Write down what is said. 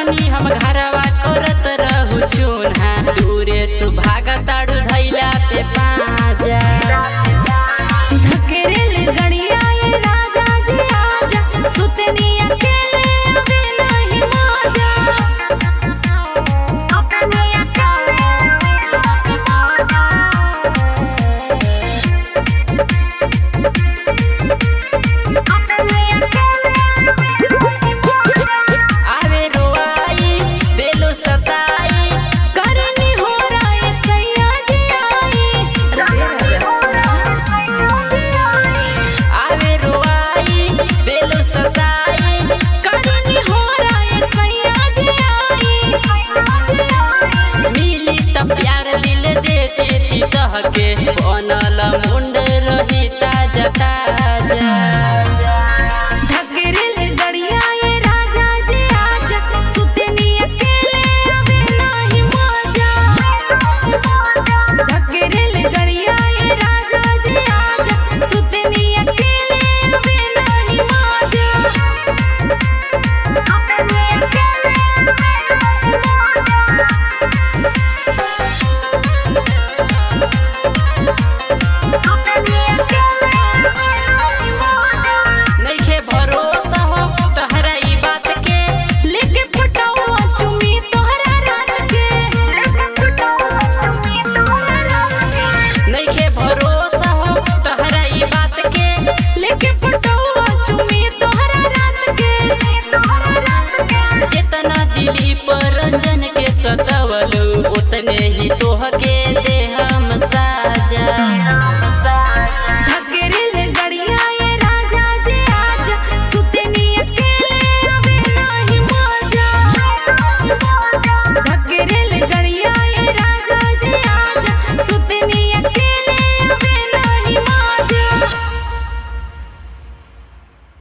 रहनी हम घरवा करत रहू चून्हा दूरे तू भागताड़ू धैला पे पाजा धकेरेल गड़िया ये राजा जी आजा सुतनी अकेले अबे नहीं मजा अपने अकेले आवे रोआई देलो सताई करनी हो रहा है सैया जी आवे रोआई देलो सताई करनी हो रहा है सैया जी मिली त प्यार दिल दे देती तहके बनल मुंड रही ताजा ताजा धकेरेल गड़िया ये राजा जी आजा सुतनी अकेले अबे नहीं मजा धकेरेल गड़िया ये राजा जी आजा सुतनी अकेले अबे नहीं मजा अपने नइखे भरोसा हो तहरा ई बात के लेके फटावा चुमी तोहरा रात के नइखे भरोसा हो तहरा ई बात के लेके फटावा चुमी तोहरा रात के जितना दिली पर रंजन के सतवलू उतने ही तोह के